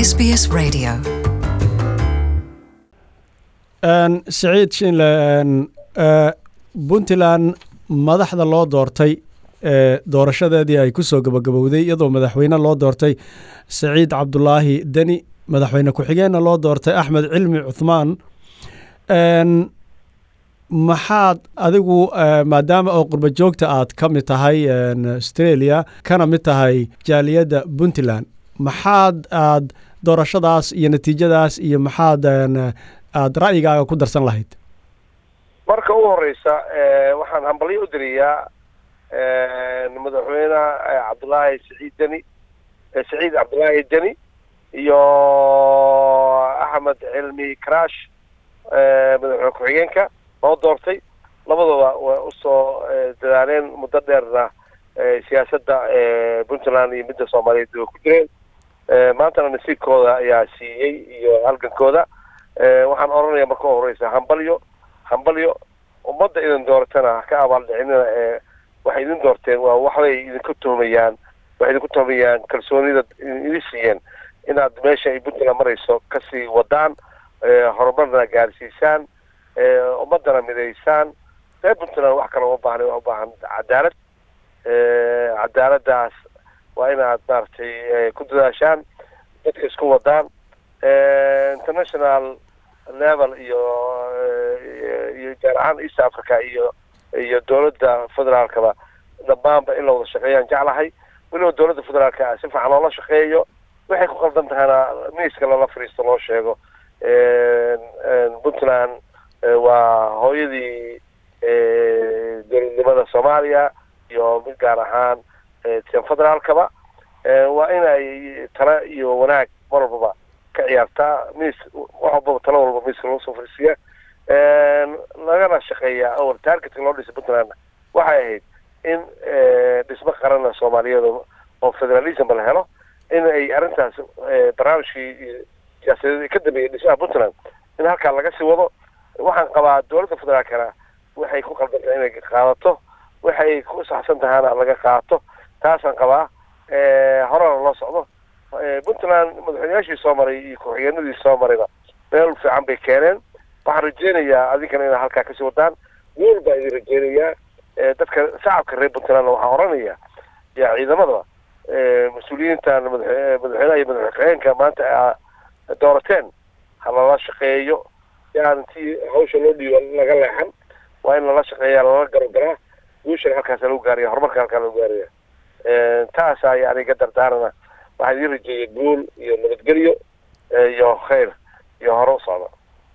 SBS Radio. siciid shinle puntland madaxda loo doortay ee doorashadeedii ay ku soo gabagabowday iyadoo madaxweyne loo doortay saciid cabdulaahi deni madaxweyne ku-xigeenna loo doortay axmed cilmi cuthmaan maxaad adigu maadaama oo qurba joogta aad ka mid tahay australia kana mid tahay jaaliyadda puntland maxaad aad doorashadaas iyo natiijadaas iyo maxaad aad ra'yigaaga ku darsan lahayd marka ugu horeysa waxaan hambalyo u diriyaa madaxweyne cabdullaahi saciid deni saciid cabdullaahi deni iyo axmed cilmi crash madaxweyne ku-xigeenka loo doortay labadaba way usoo dadaaleen muddo dheerna siyaasadda puntland iyo midda soomaaliyeed way ku jireen maantana nasiibkooda ayaa siiyey iyo halgankooda waxaan odhanaya marka u horeysa hambalyo hambalyo ummadda idin dooratana ka abaaldhicinina ee waxay idin doorteen waa waxbay idinku tuhmayaan waxay idinku tuhmayaan kalsoonida idin siiyeen inaad meesha ay puntland marayso kasii wadaan horumarna gaarsiisaan ummadana midaysaan reer puntland wax kale uma baahna waa ubaahan cadaalad cadaaladaas waa inaad maaragtay ku dadaashaan dadka isku wadaan international level iyo iyo gaar ahaan east africa iyo iyo dowladda federaalkaba dhammaanba in la wada shaqeeyaan jeclahay weliba dowladda federaalka si fiican loola shaqeeyo waxay ku qaldan tahayna miiska lala fariisto loo sheego puntland waa hooyadii dowladnimada soomaaliya iyo mid gaar ahaan federaalkaba waa inay tala iyo wanaag mar walbaba ka ciyaartaa miis wax walbaba talo walba miiska lagu soo fariisiya lagana shaqeeyaa awal targetka loo dhisay puntland waxay ahayd in dhismo qarana soomaaliyeed oo federalism la helo in ay arrintaas barnaamijkii siyaasadeed ka dambeeyay dhismaha puntland in halkaa laga sii wado waxaan qabaa dowladda federaalkana waxay ku qaldantahay inay qaadato waxay ku saxsan tahayna laga qaato taasaan qabaa horena loo socdo puntland madaxweynayaashii soo maray iyo ku-xigeenadii soo marayna meel fiican bay keeneen waxaan rajeynayaa adinkana inaa halkaa kasii wadaan guul baa idin rajeynayaa dadka shacabka reer puntlandna waxaan oranaya ya ciidamadaba mas-uuliyiintan madaxweynaha iyo madaxweyne ku-xigeenka maanta aa doorateen ha lala shaqeeyo yaan intii hawsha loo dhiibo laga leexan waa in lala shaqeeya lala garogaraa guushana halkaasa lagu gaaraya horumarka halkaa lagu gaaraya taasaa yani iga dardaarana waxaan idin rajeeya guul iyo nabadgelyo iyo khayr iyo hore u socda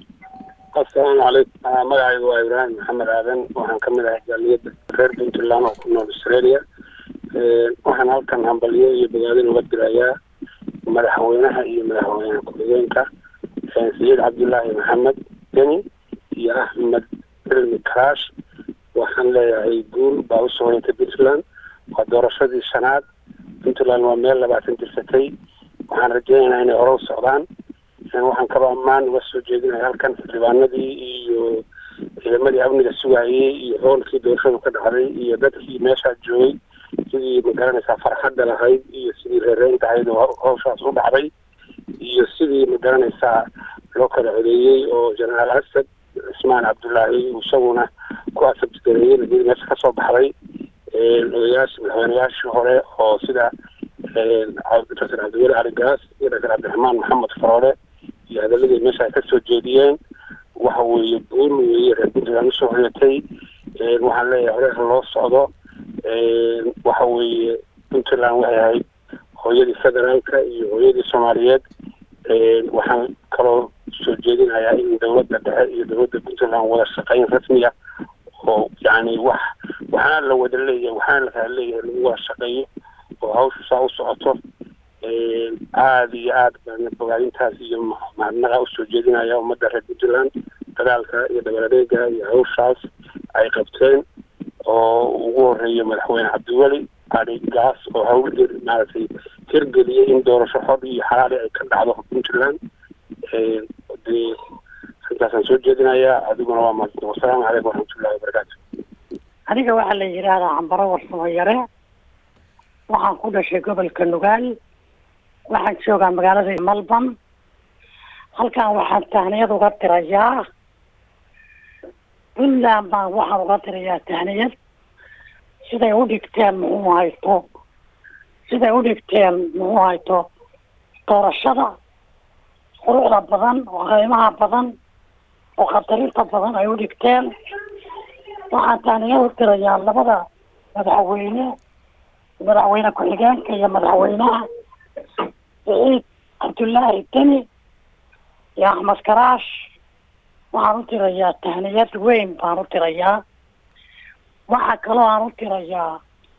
asalaamu calaykum magacaygu waa ibraahim maxamed aadan waxaan kamid ahay jaaliyadda reer puntland oo ku nool australia waxaan halkan hambalyo iyo bogaadin uga dirayaa madaxweynaha iyo madaxweyne ku-xigeenka saciid cabdullaahi maxamed deni iyo axmed cilmi crash waxaan leeyahay guul baa usoo hoyatay puntland waa doorashadii shanaad puntland waa meel labaatan jirsatay waxaan rajeynaynaa inay hore u socdaan waxaan kaloo ammaan uga soo jeedinaya halkan xildhibaanadii iyo ciidamadii amniga sugayey iyo hoolkii doorashadu ka dhacday iyo dadkii meeshaa joogay sidii magaranaysaa farxadda lahayd iyo sidii reereynta ahayd oo hawshaas u dhacday iyo sidii magaranaysaa loo kala codeeyey oo jenaraal asad cismaan cabdullaahi isaguna ku asabgareeyey nabiyada meesha kasoo baxday odayaashii madaxweynayaashii hore oo sida doctor cabdiweli cali gaas iyo doctor cabdiraxmaan maxamed faroole iyo hadaladii meesha ay kasoo jeediyeen waxa weeye guul weeye reer puntland usoo hoyatay waxaan leeyahay hore ha loo socdo waxa weeye puntland waxay ahayd hooyadii federaalka iyo hooyadii soomaaliyeed waxaan kaloo soo jeedinayaa in dowladda dhexe iyo dowladda puntland wada shaqeyn rasmiya oo yani wax waxaana la wada leeyahay waxaana la kala leeyahay lagu wada shaqeeyo oo hawshu saa u socoto aada iyo aad baan bogaadintaas iyo mahadnaqa usoo jeedinaya ummadda reer puntland dagaalka iyo dabaladeega iyo hawshaas ay qabteen oo ugu horeeya madaxweyne cabdiweli cali gaas oo hawlgel maaragtay hirgeliyay in doorasho xor iyo xalaali ay ka dhacdo puntland dee intaasaan soo jeedinayaa adiguna waa mahadsan wasalaamu calaykum waraxmatullahi wabarakaatu aniga waxaa la yidhaahdaa cambaro warsamo yare waxaan ku dhashay gobolka nugaal waxaan joogaa magaalada melbourne halkan waxaan tahniyad uga dirayaa puntland baan waxaan uga dirayaa tahniyad siday u dhigteen muxuu hayto siday u dhigteen muxuu hayto doorashada quruxda badan oo qiimaha badan oo khatarinta badan ay u dhigteen waxaan tahniyad u dirayaa labada madaxweyne madaxweyne ku-xigeenka iyo madaxweynaha saciid cabdullaahi deni iyo axmed karaash waxaan u tirayaa tahniyad weyn baan u tirayaa waxaa kaloo aan u tirayaa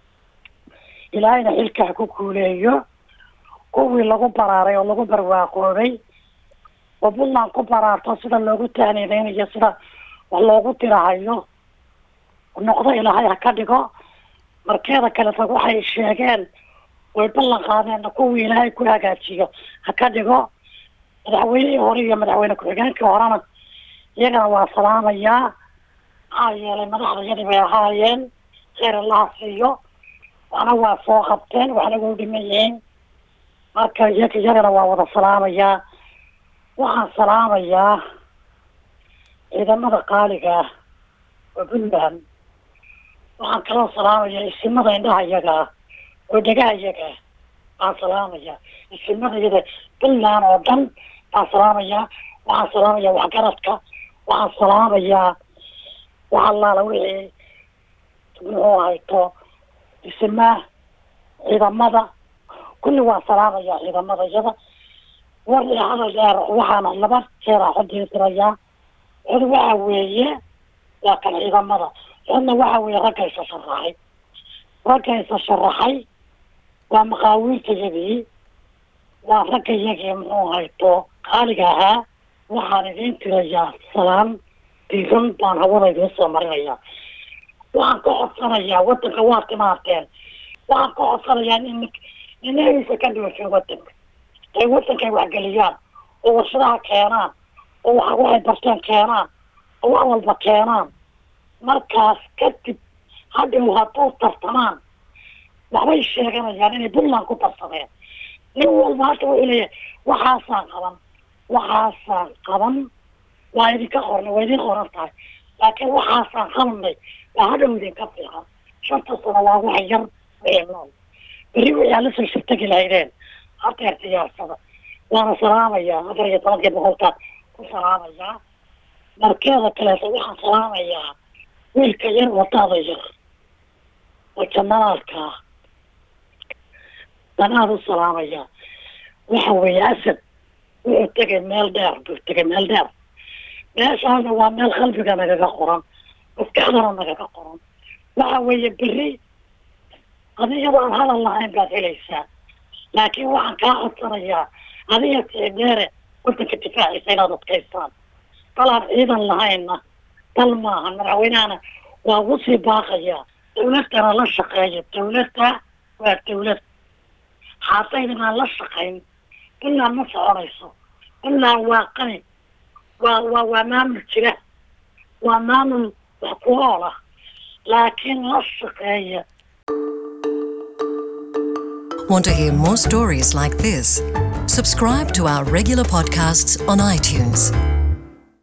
ilaahayna xilkaa ku kuuleeyo kuwii lagu baraaray oo lagu barwaaqoobay oo puntland ku baraarto sida loogu tahniyadeynayo sida wax loogu tirahayo noqdo ilaahay ha ka dhigo markeeda kaleta waxay sheegeen way ballan qaadeenna kuwii ilaahay ku hagaajiyo ha ka dhigo madaxweynihii hore iyo madaxweyne ku-xigeenkii horena iyagana waa salaamayaa maxaa yeelay madaxdayadii bay ahaayeen kheyr allaha siiyo waxna waa soo qabteen waxna waa u dhiman yihiin marka iyaga iyagana waa wada salaamayaa waxaan salaamayaa ciidamada qaaliga ah oo puntland waxaan kaloo salaamayaa isimada indhaha iyaga ah oo dhegaha iyaga ah baan salaamayaa isimada iyada puntland oo dhan baan salaamayaa waxaan salaamayaa waxgaradka waxaan salaamayaa wax allaala wixii muxuu hayto isimaa ciidamada kulli waan salaamayaa ciidamada iyada war iyo hadal dheer waxaana laba jeer a xodii dirayaa cod waxa weeye waa kan ciidamada codna waxa weeye ragga isa sharaxay ragga isa sharaxay waa maqaawiirtayadii waa ragga iyagii muxuu hayto qaaliga ahaa waxaan idiin tirayaa salaan diiran baan hawada idiin soo marinayaa waxaan ka codsanayaa wadanka waa timaarteen waxaan ka codsanayaa in inahiisa ka dhimashay wadanka ay wadanka ay waxgeliyaan oo warshadaha keenaan oo wa waxay barteen keenaan oo wax walba keenaan markaas kadib hadhow hadduu tartamaan waxbay sheeganayaan inay puntland ku tarsadeen nin walba hadda wuxuu leeyahay waxaasaan qaban waxaasaan qaban waa idinka qornay waa idin qoran tahay laakiin waxaasaan qabanay waa hadhow idinka fiican shanta sano waa wax yar wixii nool berri wixii aad lasoo shirtagi lahaydeen hadeer diyaarsada waana salaamayaa afar iyo tobankii boqolkaan ku salaamayaa markeeda kaleeto waxaan salaamayaa wiilka yar wadada yar oo janaalka ah danaad u salaamayaa waxa weeye asad wuxuu tegay meel dheer buu tegay meel dheer meeshaana waa meel qalbiga nagaga qoran maskaxdana nagaga qoran waxa weeye berri adigaba aan hadal lahayn baad helaysaa laakiin waxaan kaa codsanayaa adiga sicdeere wadanka difaaciisa inaad adkaystaan dal aan ciidan lahaynna dal maaha madaxweynahana waa ugu sii baaqayaa dawladana la shaqeeya dawladda waa dawlad xaataydin aan la shaqayn puntland ma soconayso puntland waa qani waa waa waa maamul jira waa maamul wax ku ool ah laakiin la shaqeeya Want to hear more stories like this? Subscribe to our regular podcasts on iTunes.